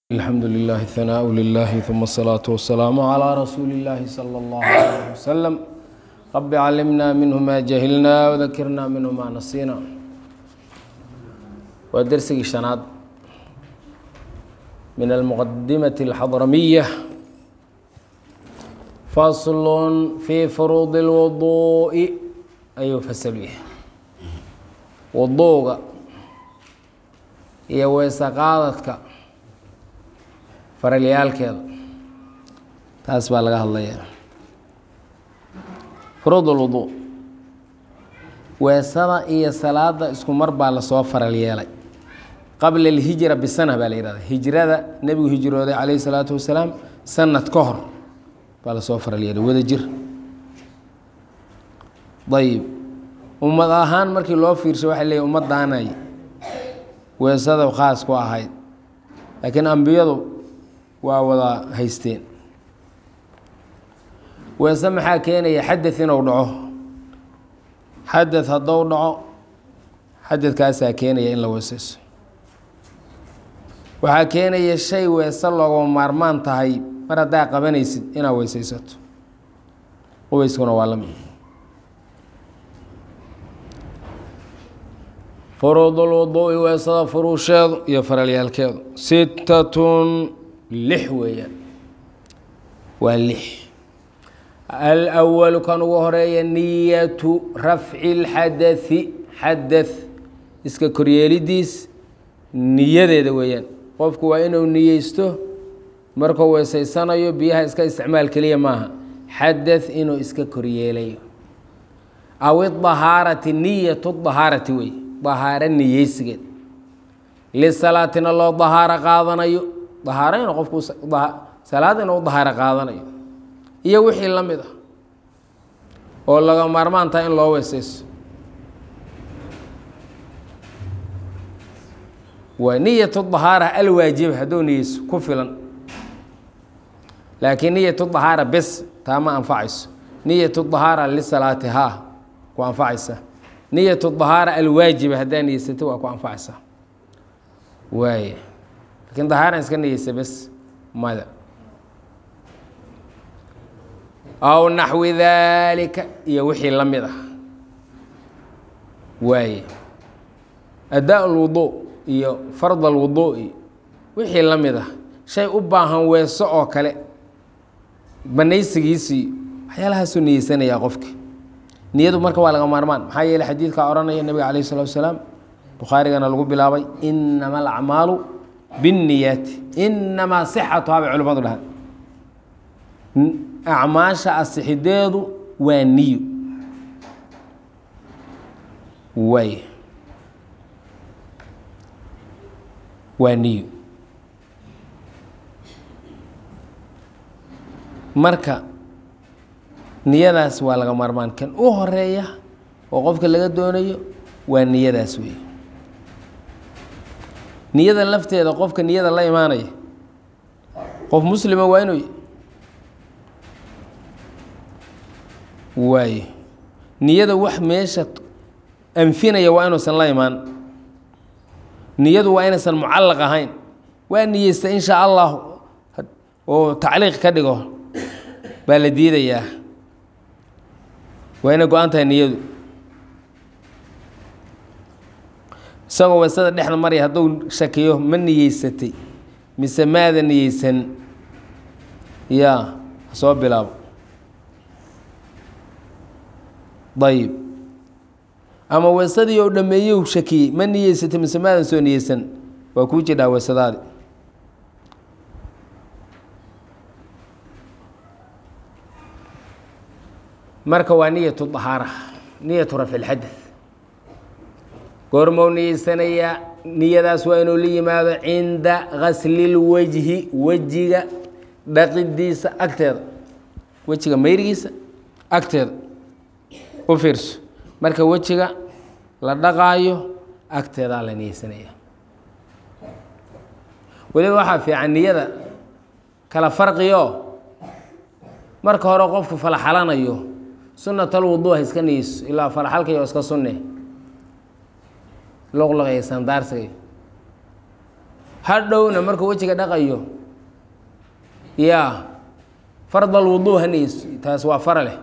الحمد لله الثناء لله ثم الصلاة والسلام على رسول الله صلى الله عليه وسلم رب علمنا منه ما جهلنا وذكرنا منه ما نسينا ودرسي شناد من المقدمة الحضرمية فصل في فروض الوضوء أي فسل به وضوء iyo weesaqaadadka faralyaalkeeda taas baa laga hadlayaa furuud ulwuduu weesada iyo salaada isku mar baa lasoo faral yeelay qabla alhijra bisana baa la yihahda hijrada nebigu hijrooday calayhi salaatu wasalaam sanad ka hor baa lasoo faral yeelay wada jir ayib ummad ahaan markii loo fiirsho waxay leeyihin ummaddaanay weesada khaas ku ahayd laakiin ambiyadu waa wada haysteen weese maxaa keenaya xadad inuu dhaco xadad haddou dhaco xadadkaasaa keenaya in la weeseyso waxaa keenaya shay weese loogama maarmaan tahay mar haddaa qabanaysid inaad weeseysato qubayskuna waa la mid furuudulwuduu'i weesada furuusheedu iyo faralyaalkeedu sittatun lix weeyaan waa lix alwalu kan ugu horeeya niyatu rafci lxadai xadath iska koryeelidiis niyadeeda weeyaan qofku waa inuu niyeysto markuu weeseysanayo biyaha iska isticmaal keliya maaha xadath inuu iska koryeelayo aw idahaarati niyatu dahaarati wey dahaaro niyeysigeed lisalaatina loo dahaaro qaadanayo dahaaro inuu qofku salaad inuu dahaaro qaadanayo iyo wixii la mid ah oo laga maarmaan taha in loo weeseyso waa niyatu dahaara alwaajiba hadduu niyeyso ku filan laakiin niyatu dahaara bes taa ma anfacayso niyatu dahaara lisalaati haa ku anfacaysa niyatu dahaara alwaajiba haddaa niyeysata waa ku anfacaysaa waay laakiin dahaaran iska niyeysa bes mada aw naxwi daalika iyo wixii la mid ah waaye adaa lwuduu iyo fard alwuduu'i wixii la mid ah shay u baahan weeso oo kale banaysigiisii waxyaalahaasuu niyeysanayaa qofka niyadu marka waa laga maarmaan maxaa yeele xadiidkaa odhanaya nebiga calayh salatu wasalaam bukhaarigana lagu bilaabay inama alacmaalu binniyaati inamaa sixatuhaa bay culimmadu dhahaan acmaasha asixideedu waa niyo waay waa niyo marka niyadaas waa laga maarmaan kan u horeeya oo qofka laga doonayo waa niyadaas wey niyada lafteeda qofka niyada la imaanaya qof muslima waa inuu waaye niyada wax meesha anfinaya waa inuusan la imaan niyadu waa inaysan mucallaq ahayn waa niyeysta in shaa allah oo tacliiq ka dhigo baa la diidayaa waa inay go-an tahay niyadu isagoo weesada dhexda marya hadduu shakiyo ma niyeysatay mise maada niyeysan yaa soo bilaabo ayib ama weesadii oo dhameeyou shakiyey ma niyeysatay mise maadan soo niyeysan waa kuu jidhaa weesadaadi marka waa niyatu dahaara niyatu rafci lxadath goormou niyeysanayaa niyadaas waa inuu la yimaado cinda gaslilwejhi wejiga dhaqidiisa agteeda wejiga mayrigiisa agteeda u fiirso marka wejiga la dhaqaayo agteedaa la niyeysanaya weliba waxaa fiican niyada kala farqiyo marka hore qofku falaxalanayo sunatalwuduu ha iska niyeyso ilaa falaxalkayo iska sunne luqluq iyo sandaarsiga hadhowna markuu wejiga dhaqayo yaa fard alwuduu ha niyeysto taas waa fara leh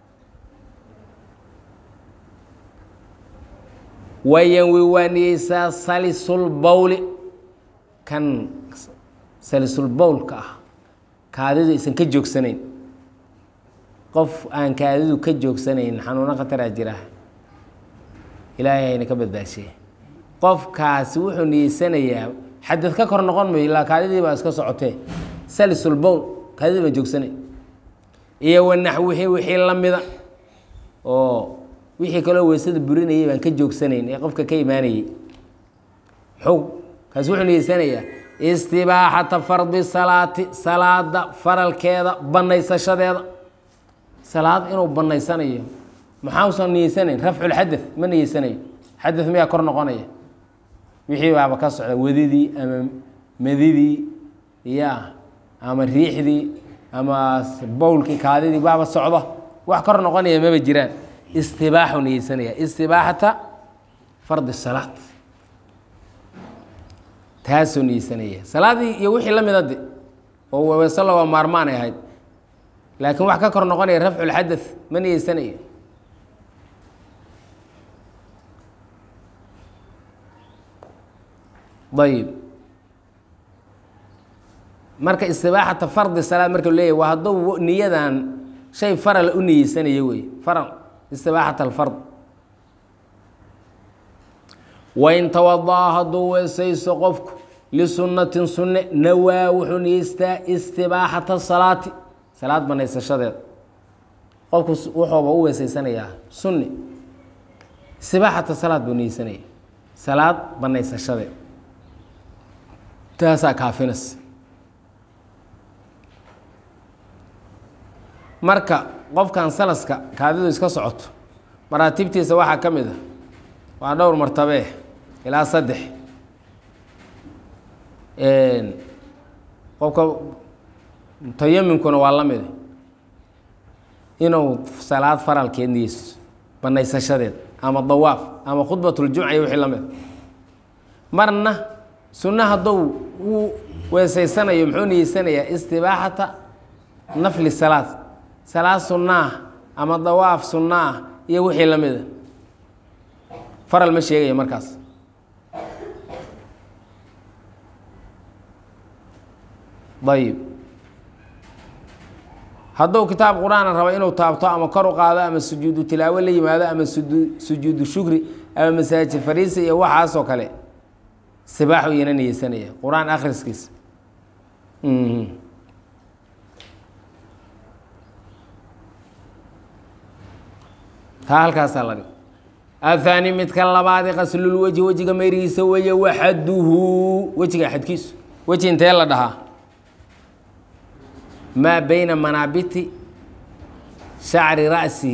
wayanwi waa niyeysaa salisulbowli kan salisulbowlka ah kaadidu aysan ka joogsanayn qof aan kaadidu ka joogsanayn xanuuno khataraa jira ilaahay hayna ka badbaashiye qofkaasi wuxuu niyeysanayaa xadad ka kor noqon mayo ilaa kaadidii baa iska socotee salisulbowl kaadidii baan joogsanayn iyo wanaxwihi wixii la mida oo wixii kaloo weysada burinayay baan ka joogsanayn ee qofka ka imaanayay xog kaasi wuxuu niyeysanayaa istibaaxata fardi salaati salaada faralkeeda banaysashadeeda salaad inuu banaysanayo maxausan niyeysanayn rafculxadad ma niyeysanayo xadad miyaa kor noqonaya wixii baaba ka socda wadidii ama madidii ya ama riixdii ama bowlkii kaadidii baaba socda wax kor noqonaya maba jiraan istibaaxu niyeysanaya istibaaxata fardi salaad taasuu niyeysanaya salaadii iyo wixii la mida de oo weese lagoo maarmaanay ahayd laakiin wax ka kor noqonaya rafculxadad ma niyeysanayo ayib marka istibaaxata fardi salaad marka leeyahy waa hadduu niyadan shay farala u niyeysanayo wey faral istibaaxat alfard wain tawadaa hadduu weesayso qofku lisunnatin sunne nawaa wuxuu niyeystaa istibaaxata salaati salaad banaysashadeeda qofku wuxuuba u weesaysanayaa sunni istibaaxata salaad buu niyeysanaya salaad banaysashadeeda taasaa kaafinas marka qofkan salaska kaadidu iska socoto maraatibtiisa waxaa ka mid a waa dhowr martabee ilaa saddex qofka mutayaminkuna waa la mid inuu salaad faralkeed niyeyso banaysashadeed ama dawaaf ama khudbatljumca iyo wixii la mid marna sunna hadduu uu weesaysanayo muxuu niyeysanayaa istibaaxata nafli salaad salaad sunnaah ama dawaaf sunnaah iyo wixii la mida faral ma sheegaya markaas ayib hadduu kitaab qur-aana rabo inuu taabto ama kor u qaado ama sujuudu tilaawo la yimaado ama sujuudu shukri ama masaajid fariisi iyo waxaasoo kale sibaaxu iyana niyeysanaya qur-aan akhriskiisa taa halkaasaa la dhig ahaani midka labaadi qaslulwejhi wejiga mayrigiisa weeye waxaduhu wejiga xadkiisu weji intee la dhahaa maa bayna manaabiti shacri ra'si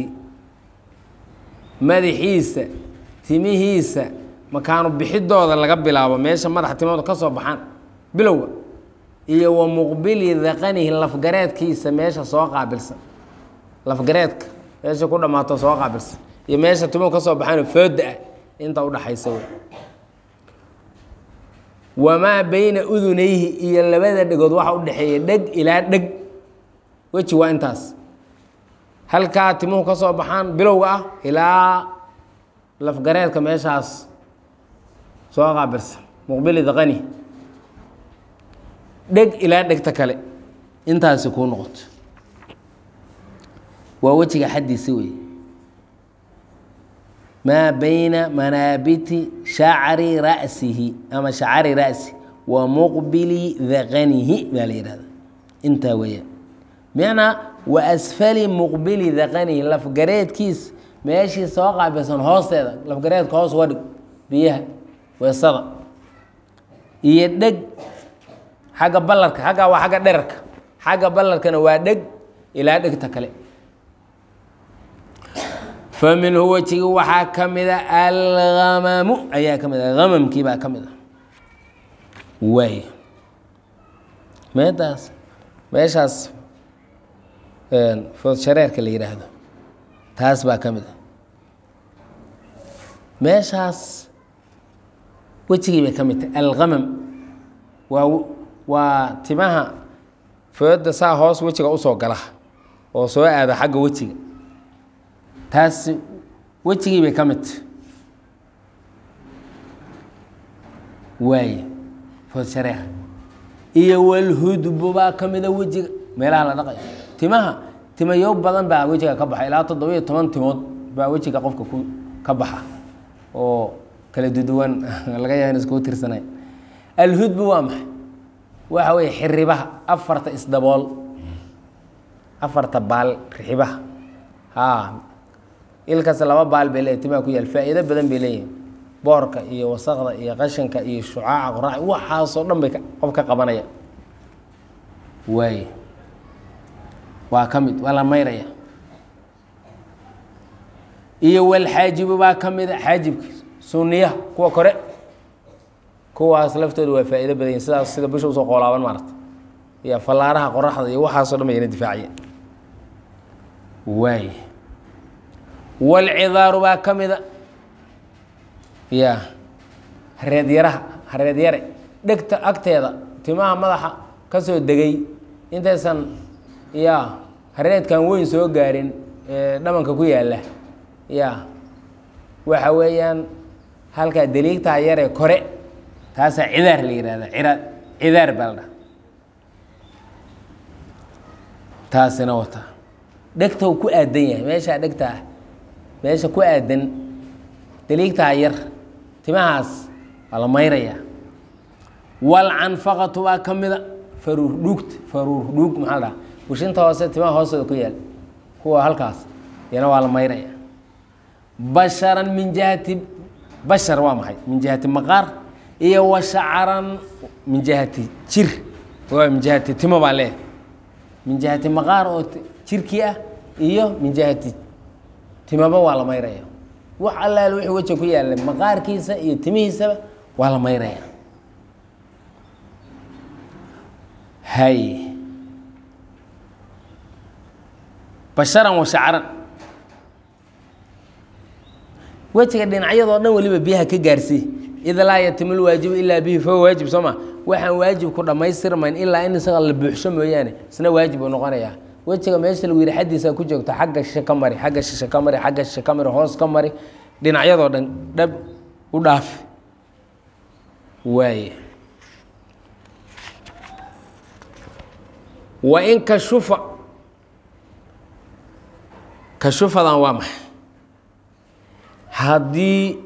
madaxiisa timihiisa makaanu bixidooda laga bilaabo meesha madaxa timooda ka soo baxaan bilowga iyo wa muqbili daqanihi lafgareedkiisa meesha soo qaabilsan lafgareedka meesha ku dhammaato soo qaabilsan iyo meesha timuhu ka soo baxaanoo fooda ah inta udhaxaysa wey wamaa bayna udunayhi iyo labada dhegood waxa u dhexeeya dheg ilaa dheg weji waa intaas halkaa timuhu ka soo baxaan bilowga ah ilaa lafgareedka meeshaas soo qaabilsan muqbili daqani dheg ilaa dhegta kale intaasi kuu noqoto waa wejiga xaddiisi wey maa bayna manaabiti shacri ra'sihi ama shacari ra'si wa muqbili daqanihi baa la yihahda intaa weeyaan bimacnaa wa asfali muqbili daqanihi lafgareedkiis meeshii soo qaabilsan hoosteeda lafgareedka hoos uga dhig biyaha weesada iyo dheg xagga ballarka xaggaa waa xagga dherarka xagga ballarkana waa dheg ilaa dhegta kale fa minhu wejigi waxaa ka mida algamamu ayaa ka mid a gamamkii baa ka mid a waay meedaas meeshaas foodshareerka la yidhaahdo taas baa ka mid a meeshaas wejigii bay ka mid tahay algamam waa waa timaha fooda saa hoos wejiga usoo gala oo soo aada xagga wejiga taas wejigii bay ka midta waaye food shareeha iyo walhudbu baa ka mida wejiga meelaha la dhaqayo timaha timayo badan baa wejiga ka baxa ilaa toddoba-iyo toban timood baa wejiga qofka ku ka baxa oo kala duduwan laga yaaba in iskugu tirsanay alhudbu waa maxay waxa weeye xiribaha afarta isdabool afarta baal rixibaha haa ilkaas laba baal bay leeyahy timaha ku yaal faa'iido badan bay leeyihin boorka iyo wasaqda iyo qashanka iyo shucaaca qorax waxaasoo dhan bay qof ka qabanaya waaye waa ka mid waa la mayraya iyo walxaajibu baa ka mida xaajibka suniyaha kuwa kore kuwaas laftooda waa faa'ido badan yihin sidaas sida bisha usoo qoolaaban maarata iyo fallaaraha qoraxda iyo waxaasoo dhan bayna difaaciyeen waay walcidaaru baa ka mida ya hareed yaraha hareed yare dhegta agteeda timaha madaxa ka soo degay intaysan ya hareedkan weyn soo gaarin ee dhamanka ku yaalla ya waxa weeyaan halkaa daliigtaa yaree kore taasaa cidaar la yihahda iraad cidaar baa la dhaha taasina wata dhegtow ku aadan yahay meeshaa dhegta ah meesha ku aadan daliigtaa yar timahaas waa la mayrayaa walcanfaqatu baa ka mida faruur dhuugta faruur dhuug maxaa la dhaha bushinta hoose timaha hoostooda ku yaal kuwa halkaas yana waa la mayraya basharan min jihati bashar waa maxay min jihati maqaar iyo wa shacaran min jihati jir waa min jihati timo baa leeyahay min jihati maqaar oo jirkii ah iyo min jihati timaba waa la mayraya wax allaal wixii weja ku yaalla maqaarkiisa iyo timihiisaba waa la mayraya hay basharan wa shacaran wejiga dhinacyadoo dhan weliba biyaha ka gaarsii id laa yatimu lwaajibu ilaa bihi fahuwa waajib soo ma waxaan waajib ku dhammaystirmayn ilaa in isaga la buuxsho mooyaane isna waajib uu noqonayaa wejiga meesha lagu yihi xaddiisa ku joogto xagga shishe ka mari xagga shishe ka mari xagga shishe ka mari hoos ka mari dhinacyadoo dhan dhab u dhaafi waaye wa in kashufa kashufadan waa maxay haddii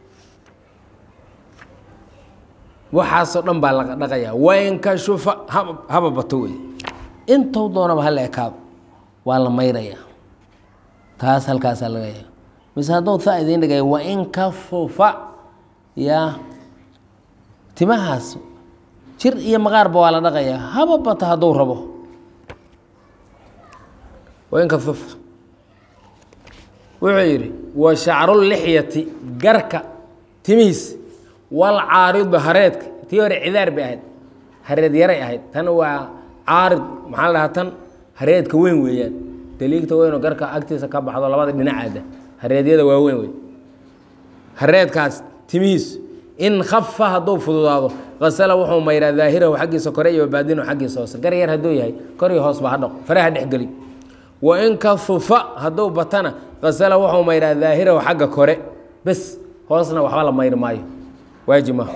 waxaasoo dhan baa laga dhaqayaa wain kashufa haba haba bato wey intou doonaba hala ekaado waa la mayrayaa taas halkaasaa laga yaa mise haddou saa idiin dhigaya wain kashufa yaa timahaas jir iyo maqaarba waa la dhaqayaa haba bato hadduu rabo wain kashufa wuxuu yidhi wa shacrulixyati garka timihiis walcaaridu hareedka tii hore cidaar bay ahayd hareed yaray ahayd tan waa caarid maxaa la dhahaa tan hareedka weyn weeyaan daliigta weynoo garka agtiisa ka baxdo labada dhinacaada hareedyada waa weyn wey hareedkaas timihiis in khafa hadduu fududaado kasala wuxuu mayraa daahirahu xaggiisa kore iyo baadinu xaggiisa hoose gar yar hadduu yahay kor iyo hoos ba ha dhaq faraha dhexgeli wa in kafufa hadduu batana kasala wuxuu mayraa daahirahu xagga kore bes hoosna waxba la mayri maayo waajib maaha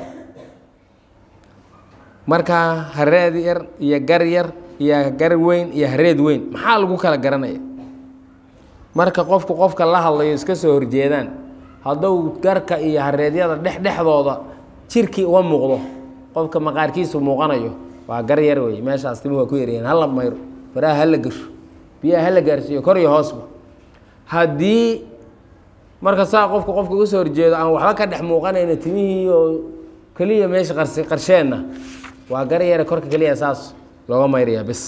marka hareed yar iyo gar yar iyo gar weyn iyo hareed weyn maxaa lagu kala garanaya marka qofku qofka la hadlayo iska soo horjeedaan hadduu garka iyo hareedyada dhexdhexdooda jirkii uga muuqdo qofka maqaarkiisu muuqanayo waa gar yar wey meeshaas timi waa ku yaryahiin hala mayro faraha hala gasho biyaha hala gaarsiiyo kor iyo hoosba haddii marka saa qofku qofka uga soo horjeedo aan waxba ka dhex muuqanayna timihii oo keliya meesha qarsi qarsheenna waa gar yare korka keliya saas looga mayrayaa bes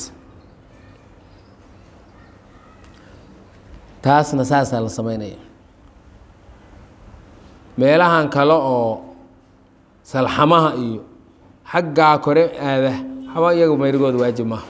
taasna saasaa la sameynaya meelahan kale oo salxamaha iyo xaggaa kore aada waxba iyaga mayrigooda waajib maaha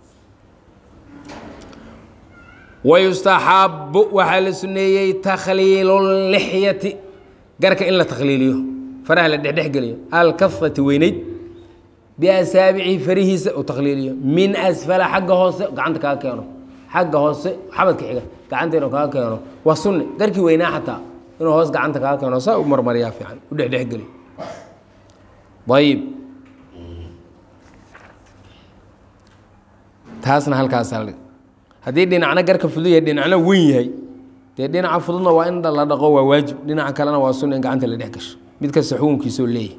wayustaxabu waxaa la suneeyey takhliilu garka in la takhliiliyo faraha la dhexdhexgeliyo alkafati weyneyd biasaabicihi farihiisa u takliiliyo min asfala xagga hoose gacanta kaga keeno xagga hoose xabadka xiga gacanta inuu kaga keeno waa sunni garkii weynaa xataa inuu hoos gacanta kaga keeno saa u marmariyaa fiican u dhexdhexgeliyo ayib taasna halkaas aldhig haddii dhinacna garka fudud yahay dhinacna weyn yahay dee dhinaca fududna waa in la dhaqo waa waajib dhinaca kalena waa sunna in gacanta la dhex gasho mid kasta xukunkiisoo leeyahay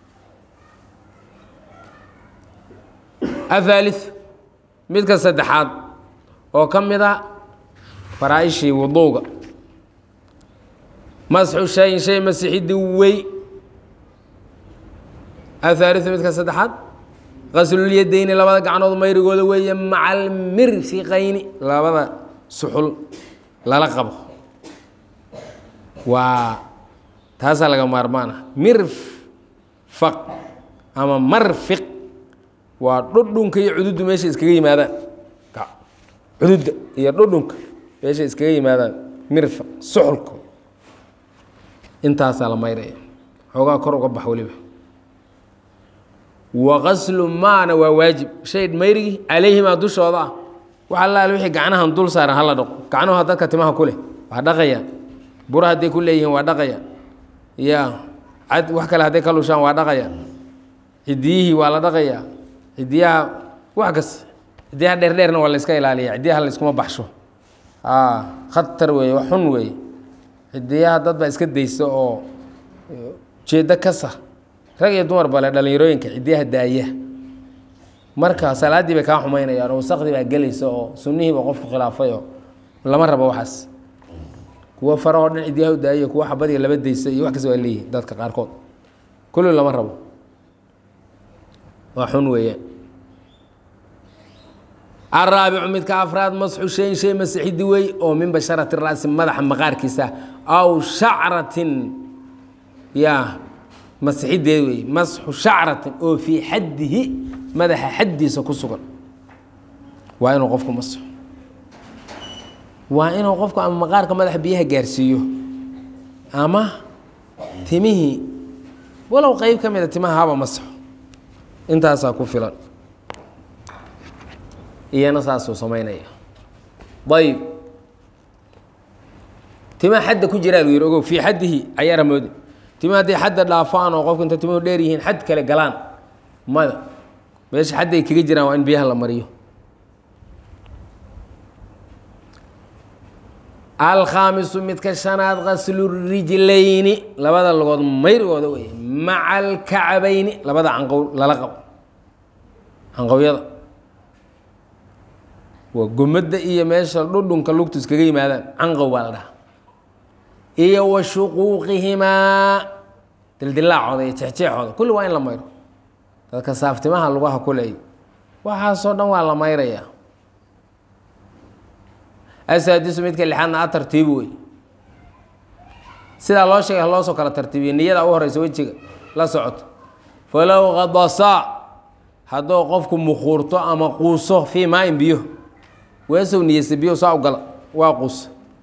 ahaali midka saddexaad oo ka mid a faraaishii wuduuga masxu shayin shay masixiddi wey ahaaliu midka saddexaad qaslulyadeyni labada gacnood mayrigooda weeye maca almirfiqayni labada suxul lala qabo waa taasaa laga maarmaan ah mirfaq ama marfiq waa dhudhunka iyo cududdu meesha iskaga yimaadaan cududda iyo dhudhunka meesha iskaga yimaadaan mirfaq suxulka intaasaa la mayraya xoogaa kor uga bax weliba waqaslu maana waa waajib shay mayrigii calayhimaa dushooda ah wax allaale wixii gacnahan dul saaran hala dhaqo gacnuha dadka timaha ku leh waa dhaqayaan bura hadday ku leeyihiin waa dhaqayaan ya cad wax kale hadday ka lushaan waa dhaqayaan cidiyihii waa la dhaqayaa cidiyaha wax kas cidiyaha dheerdheerna waa la iska ilaaliya cidiyaha la iskuma baxsho khatar weeye wax xun weeye cidiyaha dad baa iska daysa oo ujeeddo kasa rag iyo dumar bale dhalinyarooyinka cidiyaha daaya marka salaaddii bay kaa xumaynayaan oo wasaqdii baa gelaysa oo sunnihiiba qofku khilaafay oo lama rabo waxaas kuwo farahoo dhan cidiyaha u daaya kuwo xabadiga laba daysa iyo wax kasta waa leeyihin dadka qaarkood kulli lama rabo waa xun weeyaan araabicu midka afraad masxu shayin shay masixidi wey oo min basharati ra'si madaxa maqaarkiisa aw shacratin ya masixideed wey masxu shacratin oo fii xaddihi madaxa xaddiisa ku sugan waa inuu qofku masxo waa inuu qofku ama maqaarka madaxa biyaha gaarsiiyo ama timihii walow qeyb ka mida timaha haba masxo intaasaa ku filan iyana saasuu samaynaya ayb tima xadda ku jiraa lu yidhi ogow fii xaddihi cayaara moodi tima hadday xadda dhaafaan oo qofku inta timuhu dheer yihiin xad kale galaan mada meesha xadday kaga jiraan waa in biyaha la mariyo alkhaamisu midka shanaad qaslu rijlayni labada logood mayrigooda wey maca alkacbayni labada canqow lala qabo canqowyada waa gomadda iyo meesha dhudhunka lugtu iskaga yimaadaan canqow baa la dhaha iyo wa shuquuqihimaa dildilaacooda iyo jeexjeexooda kulli waa in la mayro dadka saaftimaha lugaha kuleey waxaasoo dhan waa la mayrayaa asaadisu midka lixaadna a tartiibi wey sidaa loo sheegay loosoo kala tartiibiya niyada u horeysa wejiga la socoto falow qadasaa hadduu qofku mukuurto ama quuso fii maain biyo weesow niyeysta biyo saa u gala waa quus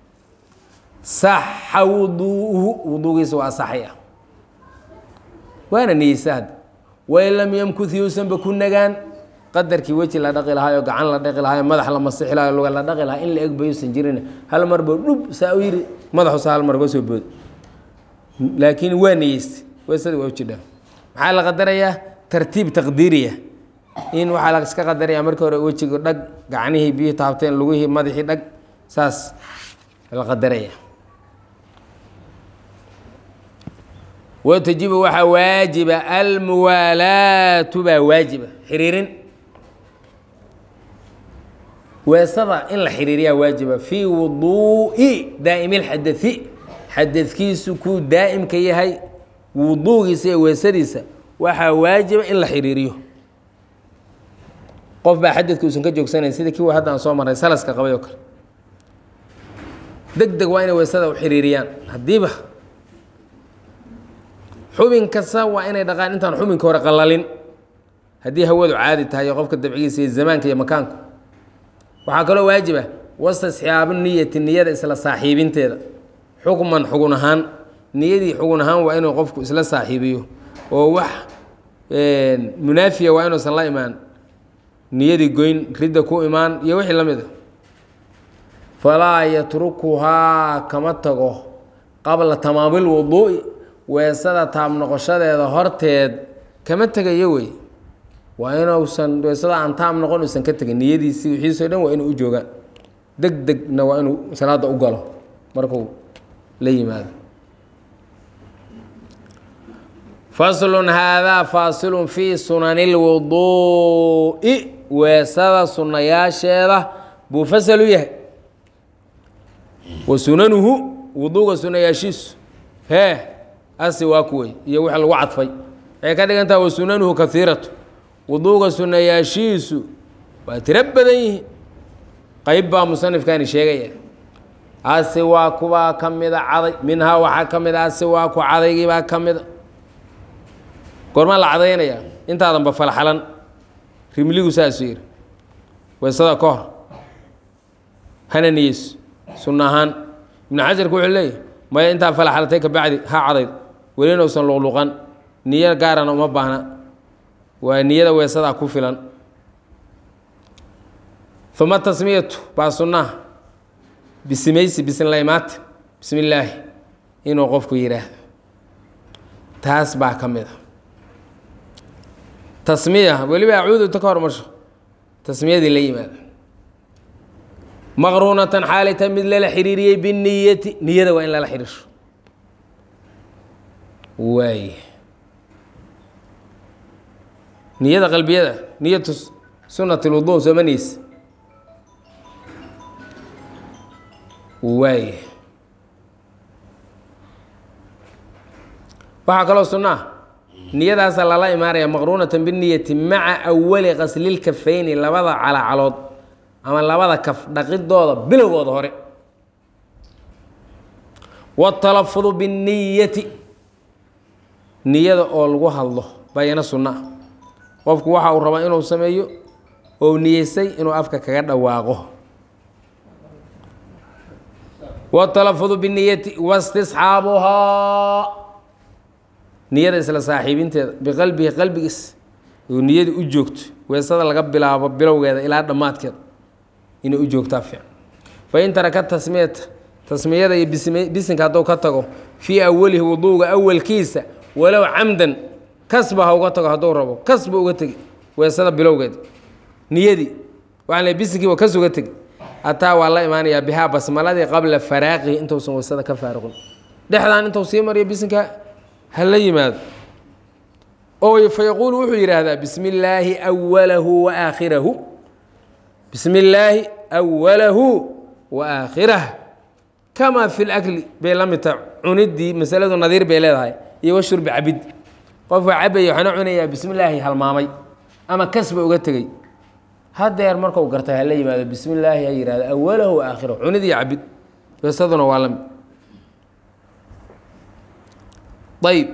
saxa wuduuhu wuduugiisa waa asaxaya waana niyeysta hadda wain lam yamkuth yuusanba ku nagaan qadarkii weji la dhaqi lahaayo gacan la dhaqi lahaayo madax la masixi lahayo luga la dhaqi lahaa in la egba yuusan jirin hal marba dhub saa u yiri madaxusa hal mar ga soo bood laakiin waa niyeysta weesada waa u jidhaa maxaa la qadarayaa tartiib taqdiiriya in waxaa la iska qadaraya markii hore wejiga dhag gacnihii biyihii taabteen lugihii madaxii dhag saas la qadaraya watajibu waxaa waajiba almuwaalaatu baa waajiba xiriirin weesada in la xiriiriyaa waajiba fii wuduu'i daa'imi lxadai xadadkiisu kuu daa'imka yahay wuduugiisa iyo weesadiisa waxaa waajiba in la xiriiriyo qof baa xadadka uusan ka joogsanayn sida kii hadda aan soo marray salaska qabay oo kale deg deg waa inay weesada u xiriiriyaan haddiiba xubin kasta waa inay dhaqaan intaan xubinka hore qalalin haddii hawadu caadi tahay iyo qofka dabcigiisa iyo zamaanka iyo makaanka waxaa kaloo waajiba wastasxaabu niyati niyada isla saaxiibinteeda xukman xugun ahaan niyadii xugun ahaan waa inuu qofku isla saaxiibiyo oo wax munaafiya waa inuusan la imaan niyadii goyn ridda ku imaan iyo wixii la mid a falaa yatrukuhaa kama tago qabla tamaamil wuduu'i weesada taab noqoshadeeda horteed kama tegayo wey waa inuusan weesada aan taab noqon uusan ka tegin niyadiisii wixiisoo dhan waa inuu u joogaan deg degna waa inuu salaada u galo markuu la yimaado faslun haadaa faasilun fii sunani lwuduu'i weesada sunayaasheeda buu fasal u yahay wa sunanuhu wuduuga sunayaashiisu hee asi waa kuwey iyo wix lagu cadfay waxay ka dhigan taha wa sunanuhu kaiiratu wuduuga sunayaashiisu waa tiro badan yihiin qeyb baa musanifkani sheegaya asi waa kubaa ka mida caday minhaa waxaa ka mid a asi waa ku cadaygiibaa ka mida goormaa la cadaynayaa intaadanba falxalan rimligu saasuu yidhi weesada ka hor hana niyeyso sunna ahaan ibnu xajarku wuxuu leeyahy maya intaa falxalatay ka bacdi ha cadayd welina usan luqluqan niyo gaarana uma baahna waa niyada weesadaa ku filan uma tasmiyatu baa sunnaha bisimaysi bisinlaymaata bismi illaahi inuu qofku yidhaahdo taas baa ka mid a tasmiya weliba acuuduta ka hormarsho tasmiyadii la yimaado maqruunatan xaalita mid lala xiriiriyey biniyati niyada waa in lala xiriirsho waay niyada qalbiyada niyatu sunat lwudu sooma niyeysa waay waxaa kaloo sunnaa niyadaasa lala imaanaya maqruunatan biniyati maca awali qaslilkafayni labada calacalood ama labada kaf dhaqidooda bilowgooda hore watalafudu binniyati niyada oo lagu hadlo bayana sunna ah qofku waxa uu rabaa inuu sameeyo oo niyeysay inuu afka kaga dhawaaqo watalafudu binniyati wastisxaabuhaa niyada isla saaxiibinteeda biqalbihi qalbigiis oo niyada u joogto weesada laga bilaabo bilowgeeda ilaa dhammaadkeeda inay u joogtaa fiican fain taraka tasmiyata tasmiyada iyo bisinka hadduu ka tago fii awalihi wuduuga awalkiisa walow camdan kasba ha uga tago hadduu rabo kasba uga tegi weesada bilowgeeda niyadii waxaan le bisinkiiba kas uga tegi ataa waa la imaanayaa bihaa basmaladii qabla faraaqihi intuusan weesada ka faaruqin dhexdaan intuu sii mariyo bisinka ha la yimaado oo fa yaquulu wuxuu yidhaahdaa bismi illaahi awalahu wa aakhirahu bismi illaahi awalahu wa aakhirah kamaa fi lakli bay la mid tahay cuniddii masaladu nadiir bay leedahay iyo washurbi cabid qofka cabaya waxaana cunayaa bismi illaahi halmaamay ama kasba uga tegey hadeer markau gartay hala yimaado bismi illaahi ha yihahdo awalahu wa aakhirahu cunid iyo cabid weesaduna waa la mid ayb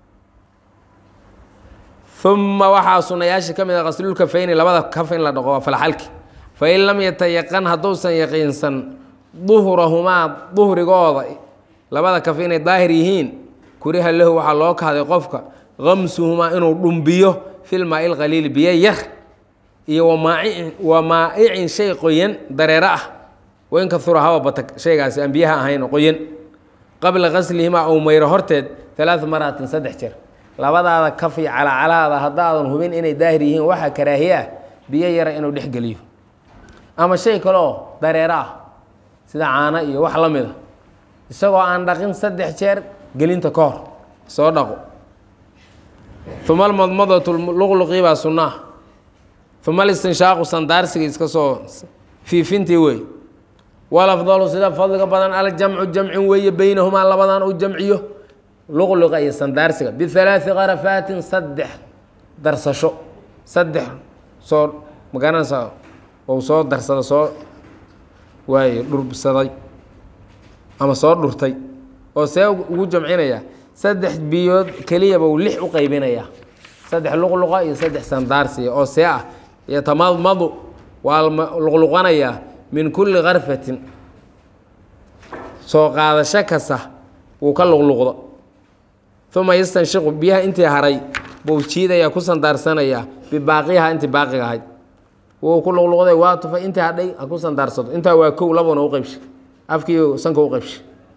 uma waxaa sunayaasha ka mid a qaslulkafayni labada kaf in la dhaqo waa falxalki fain lam yatayaqan hadduusan yaqiinsan duhrahumaa duhrigooda labada kaf inay daahir yihiin kuriha lahu waxaa loo kahday qofka kamsuhumaa inuu dhumbiyo filmaa ilqaliili biyo yar iyo wamaa'icin shay qoyan dareero ah wain kahura haba bata shaygaasi aan biyaha ahayn qoyan qabla qaslihimaa ou mayro horteed alaaa maraatin saddex jeer labadaada kaf iyo calacalaada haddaadan hubin inay daahir yihiin waxaa karaahiye ah biyo yara inuu dhex geliyo ama shay kale oo dareero ah sida caano iyo wax la mid a isagoo aan dhaqin saddex jeer gelinta ka hor soo dhaqo uma almadmadatu luqluqii baa sunnaa uma alistinshaaqu sandaarsiga iska soo fiifintii wey walafdalu sida fadliga badan aljamcu jamcin weeye beynahumaa labadan uu jamciyo luqluqa iyo sandaarsiga bialaai karafaatin saddex darsasho saddex soo magaranaysa ou soo darsada soo waaye dhursaday ama soo dhurtay oo see ugu jamcinaya saddex biyood keliyaba uu lix u qaybinayaa saddex luqluqa iyo saddex sandaarsiga oo see ah yatamadmadu waa luqluqanayaa min kulli karfatin soo qaadasho kasta wuu ka luqluqdo uma yastanshiqu biyaha intii haray buu jiidaya ku sandaarsanaya bibaaqiha intii baaqiga ahayd wuu ku luqluqday waa tufay intii hadhay ha ku sandaarsado intaa waa kow labana u qaybshay afkiiyo sanka u qaybshay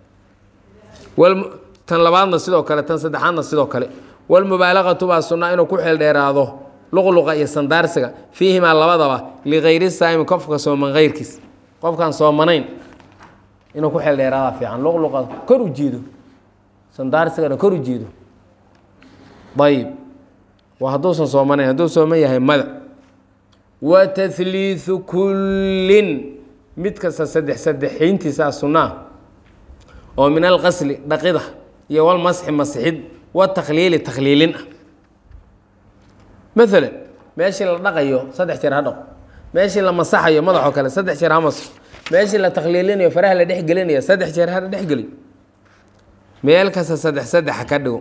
tan labaadna sidoo kale tan saddexaadna sidoo kale walmubaalaqatu baa sunnaa inuu ku xeeldheeraado luqluqa iyo sandaarsiga fiihimaa labadaba ligayri saa'imi qofka sooman kayrkiis qofkaan soomanayn inuu ku xeeldheeraada fiican luqluqa kor u jiido sandaarsigana kor u jiido ayib waa hadduusan soomanayn hadduu sooman yahay mada wa tahliidu kullin mid kasta saddex saddexayntiisaa sunnaa oo min alqasli dhaqida iyo walmasxi masixid watakhliili takhliilin ah maalan meeshii la dhaqayo saddex jeer ha dhaqo meeshii la masaxayo madaxoo kale saddex jeer ha masaxo meeshii la takhliilinayo faraha la dhexgelinayo saddex jeer ha dhexgeliyo meel kasta saddex saddex ha ka dhigo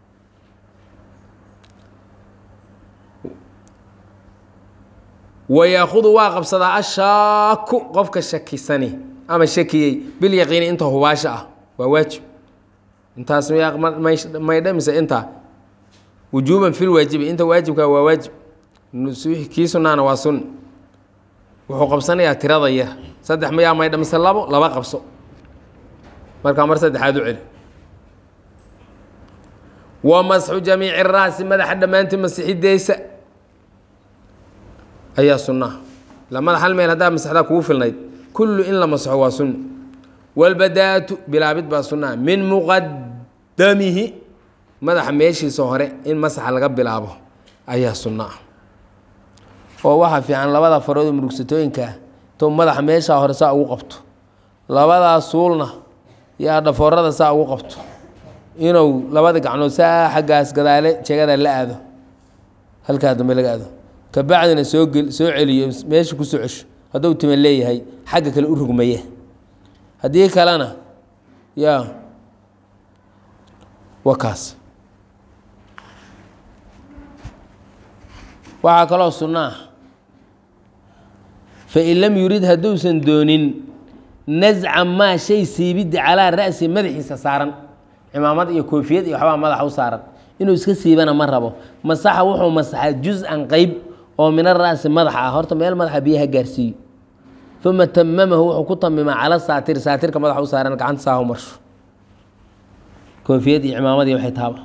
wayaakudu waa qabsadaa ashaaku qofka shakisani ama shakiyey bilyaqiini inta hubaasha ah waa waajib intaas may dhamise intaa wujuuban fil waajibi inta waajibka waa waajib kii sunaana waa sunni wuxuu qabsanayaa tirada yar saddex mayaa may dhamise labo laba qabso markaa mar saddexaad u celi wa masxu jamiici raasi madaxa dhammaantii masixideysa ayaa sunnaha la madax hal meel haddaa masaxdaa kugu filnayd kullu in la masaxo waa sunni walbadaatu bilaabid baa sunnaha min muqadamihi madaxa meeshiisa hore in masaxa laga bilaabo ayaa sunno ah oo waxaa fiican labada farood oo murugsatooyinkaa to madaxa meeshaa hore saa ugu qabto labadaa suulna yaa dhafoorada saa ugu qabto inuu labada gacnood saa xaggaas gadaale jegada la aado halkaa dambe laga aado kabacdina soo gel soo celiyo meesha kusoo cesho hadduu tima leeyahay xagga kale u rugmaye haddii kalena yaa waa kaas waxaa kaloo sunno ah fain lam yurid hadduusan doonin nasca maa shay siibidda calaa ra'si madaxiisa saaran cimaamad iyo koofiyad iyo waxbaa madaxa u saaran inuu iska siibana ma rabo masaxa wuxuu masaxaa juz-an qeyb oo min ara'si madaxa ah horta meel madaxa biyaha gaarsiiyo uma tamamahu wuxuu ku tamimaa cala saatir saatirka madaxa u saaran gacanta saahu marsho koofiyad iyo cimaamad iyo waxay taaba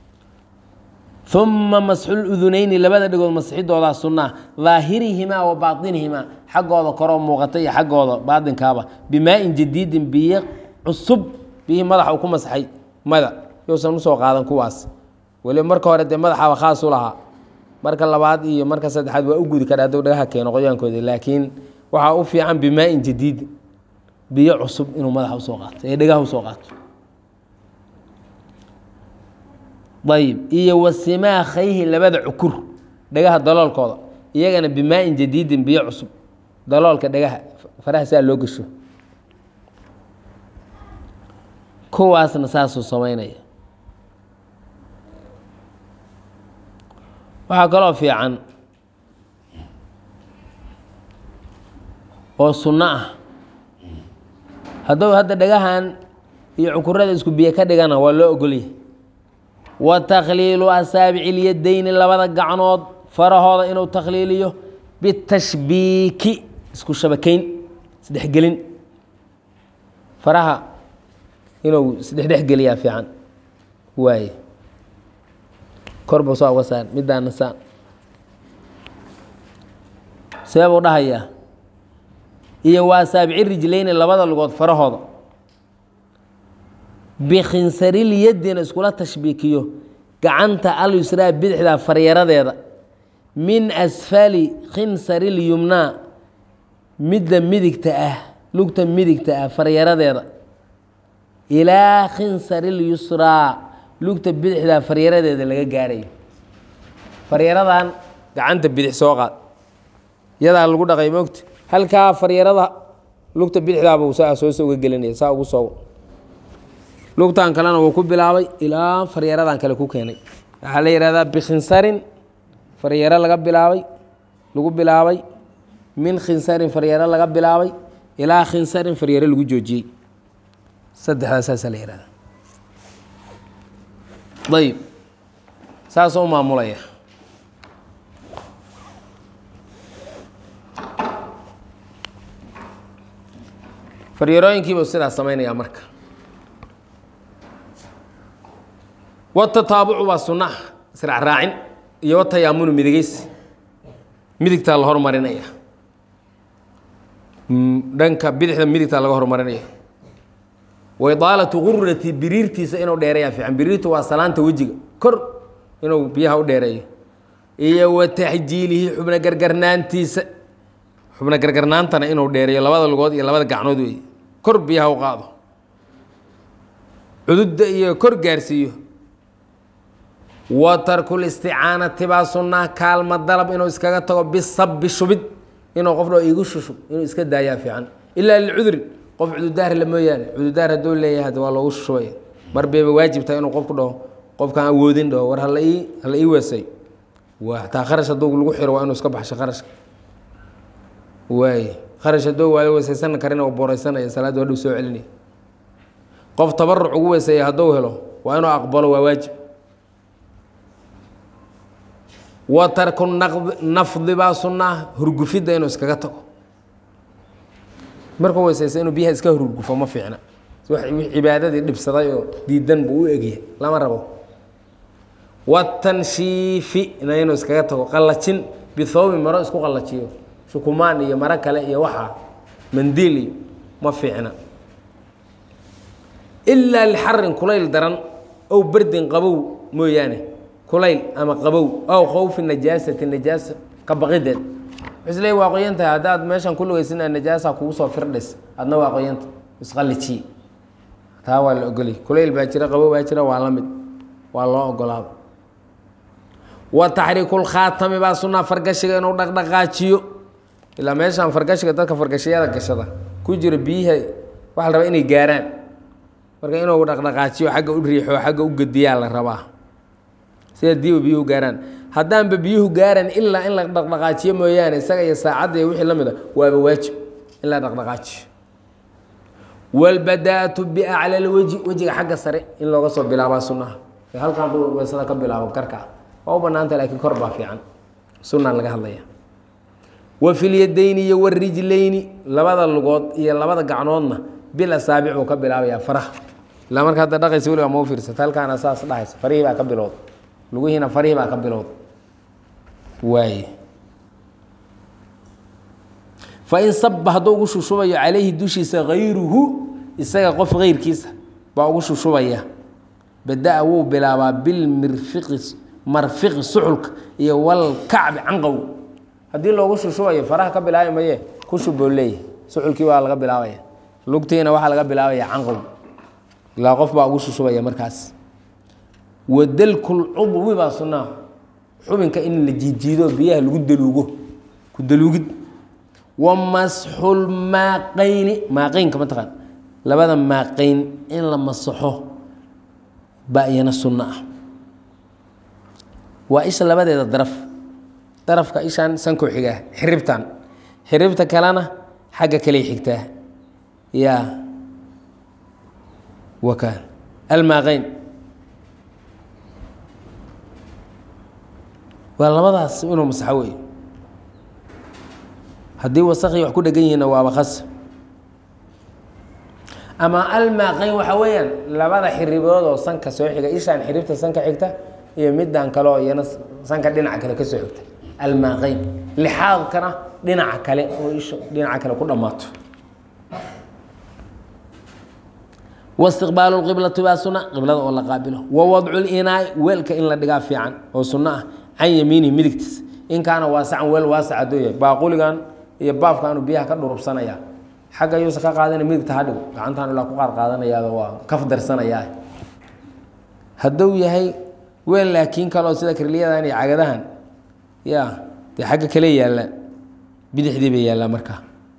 uma masxul udunayni labada dhegood masixidoodaa sunnaa daahirihimaa wa baatinihimaa xaggooda koroo muuqata iyo xaggooda baatinkaaba bimaa-in jadiidin biyo cusub biyihii madaxa uu ku masaxay mada yousan usoo qaadan kuwaas weliba marka hore dee madaxaaba khaas u lahaa marka labaad iyo marka saddexaad waa u gudi kara hadduu dhagaha keeno qoyaankooda laakiin waxaa u fiican bimaa-in jadiidin biyo cusub inuu madaxa usoo qaato ee dhagaha usoo qaato ayb iyo wasimaakhayhi labada cukur dhagaha daloolkooda iyagana bimaa-in jadiidin biyo cusub daloolka dhagaha faraha saa loo gesho kuwaasna saasuu samaynaya waxaa kaloo fiican oo sunno ah hadduu hadda dhagahan iyo cukurada isku biyo ka dhigana waa loo ogolyahay wa takhliilu asaabici lyadayni labada gacnood farahooda inuu takhliiliyo bitashbiiki isku shabakeyn isdhexgelin faraha inuu isdhexdhexgeliyaa fiican waaye korba saa uga saar midaana saan see buu dhahayaa iyo waa asaabici rijlayni labada lugood farahooda bikhinsarilyadina iskula tashbiikiyo gacanta alyusraa bidixda faryaradeeda min asfali khinsarilyumnaa midda midigta ah lugta midigta ah faryaradeeda ilaa khinsarilyusraa lugta bidixda faryaradeeda laga gaarayo faryaradan gacanta bidix soo qaad yadaa lagu dhaqay moogta halkaa faryarada lugta bidixdaabuu saa soosa uga gelinaya saa ugu soo lugtan kalena wuu ku bilaabay ilaa faryaradan kale ku keenay waxaa la yihahdaa bikhinsarin faryaro laga bilaabay lagu bilaabay min khinsarin faryaro laga bilaabay ilaa khinsarin faryaro lagu joojiyey saddexdaa saasaa la yihahda ayib saasoo u maamulaya faryarooyinkiibuu sidaas samaynayaa marka watataabucu waa sunnaha israacraacin iyo watayaamunu midigeysi midigtaa la hormarinaya dhanka bidixda midigtaa laga hormarinaya wa idaalatu gurati biriirtiisa inuu dheereeyaa fiican biriirtu waa salaanta wejiga kor inuu biyaha u dheereeyo iyo wa taxjiilihi xubno gargarnaantiisa xubno gargarnaantana inuu dheereeyo labada lugood iyo labada gacnood wey kor biyaha u qaado cududda iyo kor gaarsiiyo wa tarkul isticaanati baa sunnaa kaalma dalab inuu iskaga tago bisabi shubid inuu qof dho igu shushub inuu iska daayaa fiican ilaa licudrin qof cududaar la mooyaane cududaar hadduu leeyahay hade waa loogu shushubaya mar bayba waajibtahay inuu qofku dhaho qofkaan awoodin dhaho war hala ii hala ii weesay waa taa kharash hadduu lagu xiro waa inuu iska baxsho kharashka waay kharash hadduu waala weesaysan karin oo booreysanaya salaadda hadhuu soo celinaya qof tabaruc ugu weeseeya hadduu helo waa inuu aqbalo waa waajib wa tarku nafdi baa sunnaa hurgufidda inuu iskaga tago markuu weysaysa inuu biyaha iska hurgufo ma fiicna cibaadadii dhibsaday oo diidan buu u egyahay lama rabo watanshiifi na inuu iskaga tago qallajin bithoobi maro isku qallajiyo shukumaan iyo maro kale iyo waxaa mandiil iyo ma fiicna ilaa lixarin kulayl daran ow berdin qabow mooyaane kulayl ama qabow aw khowfi najaasati najaasa ka baqideed isle waa qoyan tahay haddaad meeshan ku lugaysin najaasa kugu soo firdhis adna waa qoyanta isqallijiye taa waa la ogolay kulayl baa jira qabow baa jira waa la mid waa loo ogolaado wa taxriikulkhaatami baa sunnaa fargashiga inuu dhaqdhaqaajiyo ilaa meeshaan fargashiga dadka fargashiyada gashada ku jira biyiha waxaa la rabaa inay gaaraan marka inuu dhaqdhaqaajiyo xagga u riixo xagga u gediyaa la rabaa sida diiba biyuhu gaaraan haddaanba biyuhu gaaran ilaa in la dhaqdhaqaajiyo mooyaane isaga iyo saacadda iyo wixii la mid a waaba waajib in la dhaqdhaqaajiyo walbadaatu biacla lweji wejiga xagga sare in looga soo bilaabaa sunnaha halkaan buu weysada ka bilaabo karka waa u banaanta laakiin kor baa fiican sunnaan laga hadlaya wa filyadayni iyo warijlayni labada lugood iyo labada gacnoodna bil asaabic buu ka bilaabayaa faraha ilaa marka hadda dhaqaysa weliga mau fiirsata halkaana saas dhahaysa farihii baa ka bilowda lugihiina farihii baa ka bilowda waaye fain saba hadduu ugu shushubayo calayhi dushiisa hayruhu isaga qof keyrkiisa baa ugu shushubaya bada-a wuu bilaabaa bilmirfiqi marfiqi suxulka iyo walkacbi canqow haddii loogu shushubayo faraha ka bilaabi maye ku shuboo leeyahy suxulkii waa laga bilaabaya lugtiina waxaa laga bilaabaya canqow ilaa qof baa ugu shushubaya markaas wadalkulcudwi baa sunnaa xubinka in la jiidjiido biyaha lagu daluugo ku daluugid wa masxulmaaqayni maaqeynka mataqaan labada maaqeyn in la masaxo baa iyana sunno ah waa isha labadeeda daraf darafka ishaan sankoo xigaa xiribtan xiribta kalena xagga kaley xigtaa yaa wakaan almaaqeyn waa labadaas inuu masaxo wey haddii wasakii wax ku dhegan yihiinna waaba khas ama almaaqeyn waxaa weeyaan labada xiribood oo sanka soo xiga ishaan xiribta sanka xigta iyo middan kale oo iyana sanka dhinaca kale ka soo xigta almaaqeyn lixaadkana dhinaca kale oo isha dhinaca kale ku dhammaato waistiqbaalu lqiblati baa sunna qiblada oo la qaabilo wa wadcu linaai weelka in la dhigaa fiican oo sunno ah can yamiinihi midigtiisa in kaana waasacan weel waasac hadduu yahay baaquligan iyo baafkaanu biyaha ka dhurubsanaya xagga yuusa ka qaadana midigta ha dhigo gacantaan ilaa ku qaad qaadanayaaba waa kaf darsanayaa hadduu yahay weel laakiin kaleo sida kirliyadan iyo cagadahan ya dee xagga kale yaalla bidixdii bay yaallaa markaa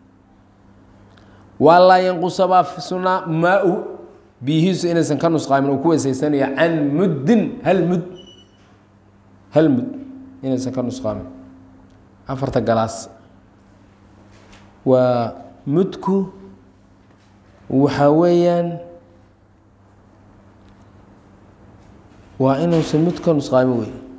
waa laa yanqusa baa sunaa maa-u biyihiisu inaysan ka nusqaamin uu ku weysaysanayo can muddin hal mud hal mud inaysan ka nusqaamin afarta galaas waa mudku waxaa weeyaan waa inuusan mud ka nusqaamin wey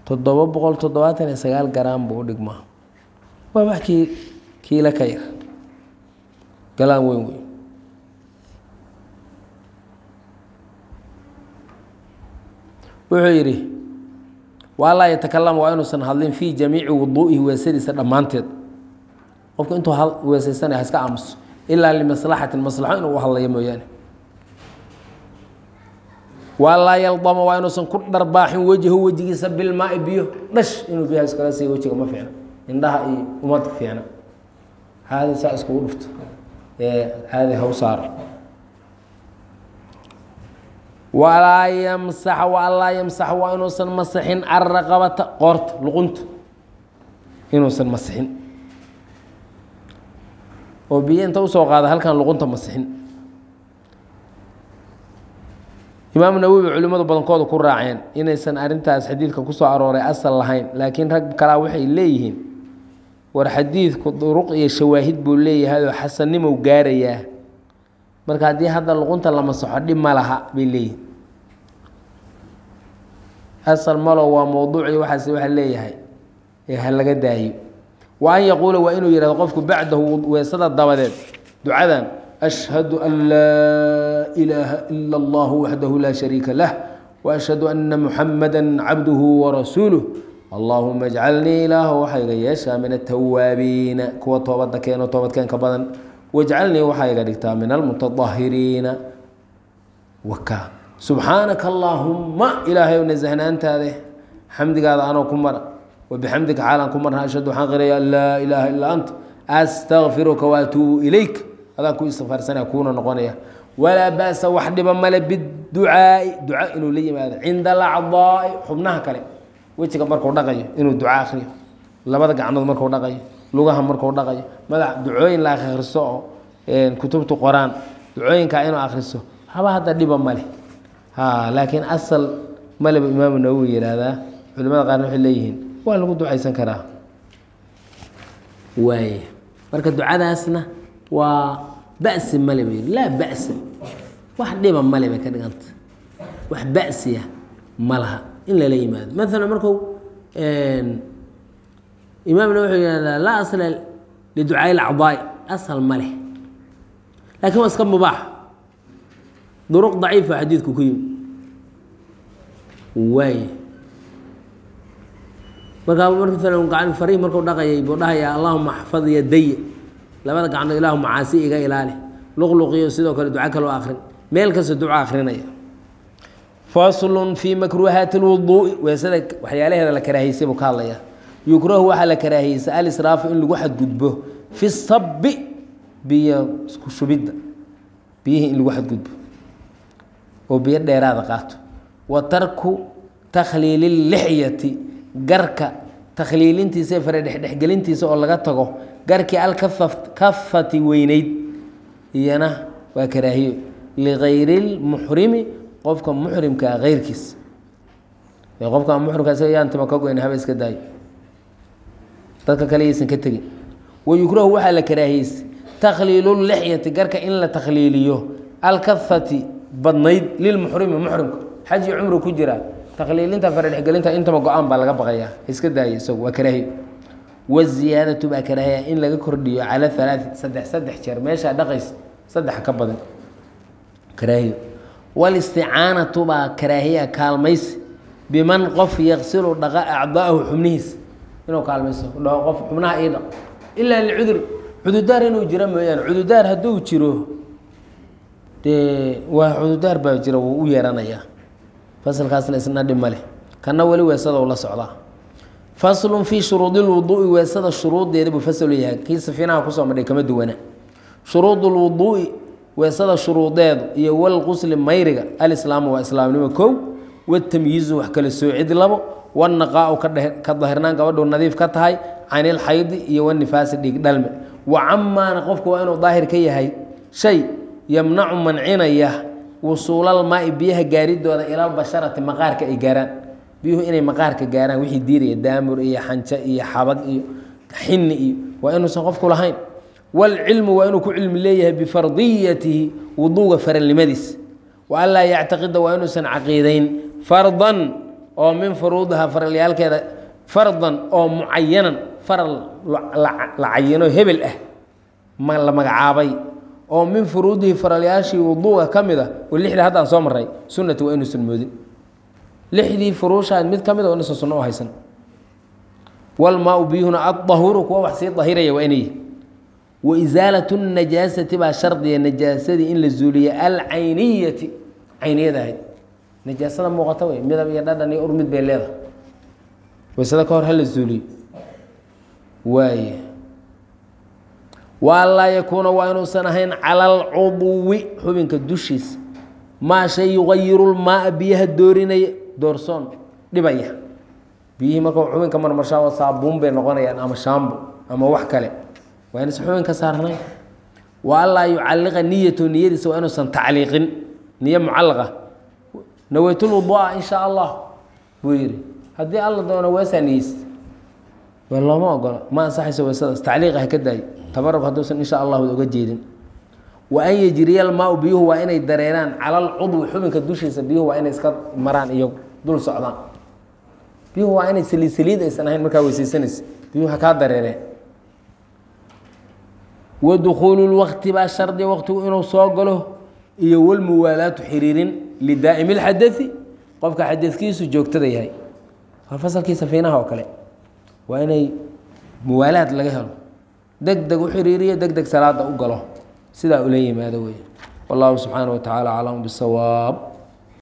toddoba boqol toddobaatan iyo sagaal garaam buu u dhigmaa waa wax kii kiila ka yar galaan weyn weyn wuxuu yidhi waa laa yatakalama waa inuusan hadlin fii jamiici wuduu'ihi weesadiisa dhammaanteed qofku intuu weesaysanaya ha iska aamuso ilaa limaslaxatin maslaxo inuu u hadlayo mooyaane waa laa yaldama waa inuusan ku dharbaaxin wejhu wejigiisa bilmaai biyo dhash inuu biyaha iskala siiyo wejiga ma fiicna indhaha iyo umad fiicna caadi saa iskugu dhufto ee caadi haw saaro walaa yamsax walaa yamsax waa inuusan masixin araqabata qoorta luqunta inuusan masixin oo biyo inta usoo qaada halkan luqunta masixin imaamu nawowi culimmadu badankooda ku raaceen inaysan arrintaas xadiidka kusoo arooray asal lahayn laakiin rag kalaa waxay leeyihiin war xadiidku duruq iyo shawaahid buu leeyahay oo xasannimow gaarayaa marka haddii hadda luqunta la masaxo dhib ma laha bay leeyihin asal malo waa mowduuci waxaas waxa leeyahay ee ha laga daayo wa an yaquula waa inuu yihahdo qofku bacdahu weesada dabadeed ducadan ashhadu an laa ilaaha ila allahu waxdahu laa shariika lah waashhadu ana muxamada cabduhu warasuuluh allaahuma ajcalnii ilaahu waxaa iga yeeshaa min atawaabiina kuwa toobadda keeno toobadkeenka badan wajcalnii waxaa iga dhigtaa min almutadahiriina waka subxaanaka allaahumma ilaahay nasahnaantaade xamdigaada anoo ku mara wabixamdika xaalaan ku marna ashhadu waxaan qiraya an laa ilaaha ilaa anta astakfiruka waatuubu ilayk adaan ku istikfaarsanaya kuuna noqonaya walaa ba'sa wax dhiba male biducaai duca inuu la yimaado cinda alacdaai xubnaha kale wejiga markuu dhaqayo inuu duca akriyo labada gacnood markuu dhaqayo lugaha markuu dhaqayo madax ducooyin la akhriso oo kutubtu qoraan ducooyinkaa inuu akhriso haba hadda dhiba male ha laakiin asal maleba imaamu nawowi yihahdaa culimada qaarna waxay leeyihiin waa lagu ducaysan karaa waaye marka ducadaasna waa ba'si male bay laa ba'sa wax dhiba male bay ka dhiganta wax ba'siya ma laha in lala yimaado maalan marku imaamna wuxuu yihahdaa laa asla liducaai lacdaai asal ma leh laakiin waa iska mubaax duruq daciifa xadiidku ku yimi waay markaa maalan gacan fariih markuu dhaqayay buu dhahayaa allahuma axfad yadaya labada gacnood ilaahu macaasi iga ilaali luqluqiyo sidoo kale duco kaloo akrin meel kasta duco akrinaya faslun fii makruuhaati lwuduui weesada waxyaalaheeda la karaahiysay buu ka hadlayaa yukrahu waxaa la karaahiyeysa alisraafu in lagu xadgudbo fi sabi biyo isku shubidda biyihii in lagu xadgudbo oo biyo dheeraada qaato wa tarku takhliili lixyati garka takhliilintiisa ee fare dhexdhexgelintiisa oo laga tago garkii alkafati weyneyd iyana waa karaahiyo ligayri lmuxrimi qofka muxrimkaa keyrkiis qofka muxrimka isaga yaan tima ka goyn haba iska daayo dadka kale yaysan ka tegin wayukrahu waxaa la karaahiyeysa takhliilu lixyati garka in la takhliiliyo alkafati badnayd lilmuxrimi muxrimka xaj iyo cumru ku jira takhliilinta faradhexgelinta intaba go-aan baa laga baqayaa iska daaya isagu waa karaahiyo waziyaadatu baa karaahiya in laga kordhiyo cala halaai saddex saddex jeer meeshaa dhaqays saddex ka badan karaahiyo walisticaanatu baa karaahiya kaalmaysi biman qof yaqsilu dhaqa acdaahu xubnihiisa inuu kaalmayso dhaho qof xubnaha ii dhaq ilaa licudur cududaar inuu jiro mooyaane cududaar hadduu jiro dee waa cududaar baa jira wuu u yeeranayaa fasalkaasna isna dhib ma leh kana weli weesada u la socdaa faslun fii shuruudi lwuduui weesada shuruudeeda buu faslu yahay kii safiinaha kusoo madhay kama duwana shuruud lwuduui weesada shuruudeedu iyo walqusli mayriga alislaamu waa islaamnimo kow watamyiizu wax kala soocid labo wanaqaau ka dahirnaan gabadhu nadiif ka tahay can ilxaydi iyo wanifaasi dhiig dhalme wa camaana qofku waa inuu daahir ka yahay shay yamnacu mancinaya wusuulalmaai biyaha gaaridooda ilalbasharati maqaarka ay gaaraan biyuhu inay maqaarka gaaraan wixii diiraya daamur iyo xanjo iyo xabag iyo xini iyo waa inuusan qofku lahayn waalcilmu waa inuu ku cilmi leeyahay bifardiyatihi wuduuga faralnimadiis wa anlaa yactaqida waa inuusan caqiidayn fardan oo min furuudihaa faralyaalkeeda fardan oo mucayanan faral la cayino hebel ah ma la magacaabay oo min furuudihi faralyaashii wuduuga ka mid a oo lixdii haddaan soo maray sunnati waa inuusan moodin lixdii furuushaad mid ka mid a waa inuusan sunno u haysan walmaa-u biyuhuna addahuuru kuwa wax sii dahiraya waa inay wa isaalatu najaasati baa shardiya najaasadii in la zuuliya alcayniyati cayniyada ahayd najaasada muuqata wey midab iyo dhadhan iyo ur mid bay leedahay waysada ka hor hala zuuliyo waay wa anlaa yakuuna waa inuusan ahayn cala alcudwi xubinka dushiisa maa shay yugayiru lmaaa biyaha doorinaya doorsoon dhibaya biyihii marka xubinka marmarshaa saabuun bay noqonayaan ama shaambo ama wax kale waa inuusan xubinka saarnayn wa anlaa yucalliqa niyatu niyadiisa waa inuusan tacliiqin niyo mucallaqa naweytulwudua in shaa allah buu yihi haddii alla doono weesaa niyeysta waa looma ogola ma ansaxayso weysadaas tacliiqa ha ka daayo tabarug hadduusan insha allahu oga jeedin wa an yejriya almaa-u biyuhu waa inay dareeraan cala alcudwi xubinka dushiisa biyuhu waa inay iska maraan iyo dul socdaan biyuhu waa inay saliid saliid aysan ahayn markaa weysaysanaysa biyuhu ha kaa dareereen wa dukhuulu lwaqti baa shardi waqtigu inuu soo galo iyo walmuwaalaatu xiriirin lidaa'imi lxadai qofka xadadkiisu joogtada yahay waa fasalkii safiinaha oo kale waa inay muwaalaad laga helo deg deg u xiriiriyo deg deg salaada u galo sidaa ula yimaado wey wallahu subxaana wa tacaala aclam bisawaab